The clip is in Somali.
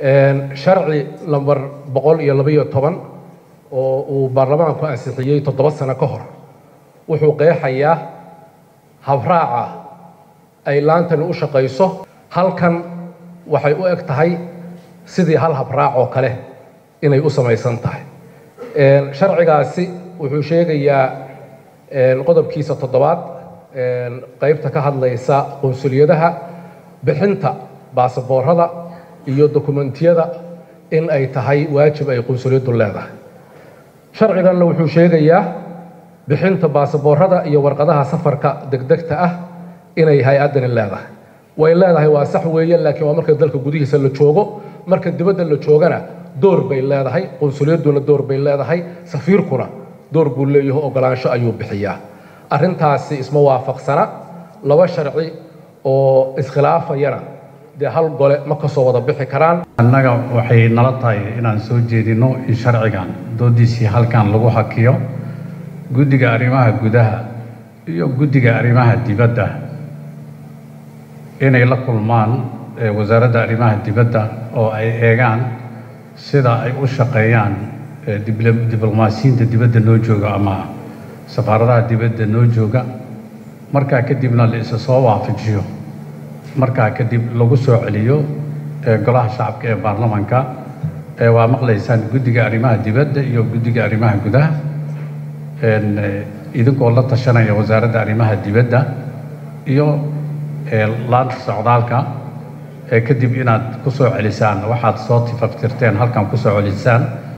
sharci lamber boqol iyo labaiyo toban oo uu baarlamaanku ansixiyey toddoba sano ka hor wuxuu qeexayaa habraaca ay laantani u shaqayso halkan waxay u eg tahay sidii hal habraac oo kale inay u samaysan tahay sharcigaasi wuxuu sheegayaa qodobkiisa toddobaad qaybta ka hadlaysa qunsuliyadaha bixinta baasaboorada iyo dokumentiyada in ay tahay waajib ay qunsuliyaddu leedahay sharciganna wuxuu sheegayaa bixinta baasaboorada iyo warqadaha safarka degdegta ah inay hay-addani leedahay way leedahay waa sax weeye laakiin waa marka dalka gudihiisa la joogo marka dibadda la joogana door bay leedahay qunsuliyadduna door bay leedahay safiirkuna door buu leeyaho ogolaansho ayuu bixiyaa arrintaasi isma waafaqsana laba sharci oo iskhilaafayana dee hal gole ma ka soo wada bixi karaan annaga waxay nala tahay inaan soo jeedino in sharcigan doodiisii halkan lagu hakiyo guddiga arrimaha gudaha iyo guddiga arrimaha dibadda inay la kulmaan wasaaradda arrimaha dibadda oo ay eegaan sida ay u shaqeeyaan diblomaasiyiinta dibadda noo jooga ama safaaradaha dibadda noo jooga markaa kadibna la isa soo waafajiyo markaa kadib lagu soo celiyo golaha shacabka ee baarlamanka waa maqlaysaan guddiga arrimaha dibadda iyo guddiga arrimaha gudaha idinkoo la tashanaya wasaaradda arrimaha dibadda iyo laanta socdaalka kadib inaad ku soo celisaan waxaad soo tifaftirteen halkan ku soo celisaan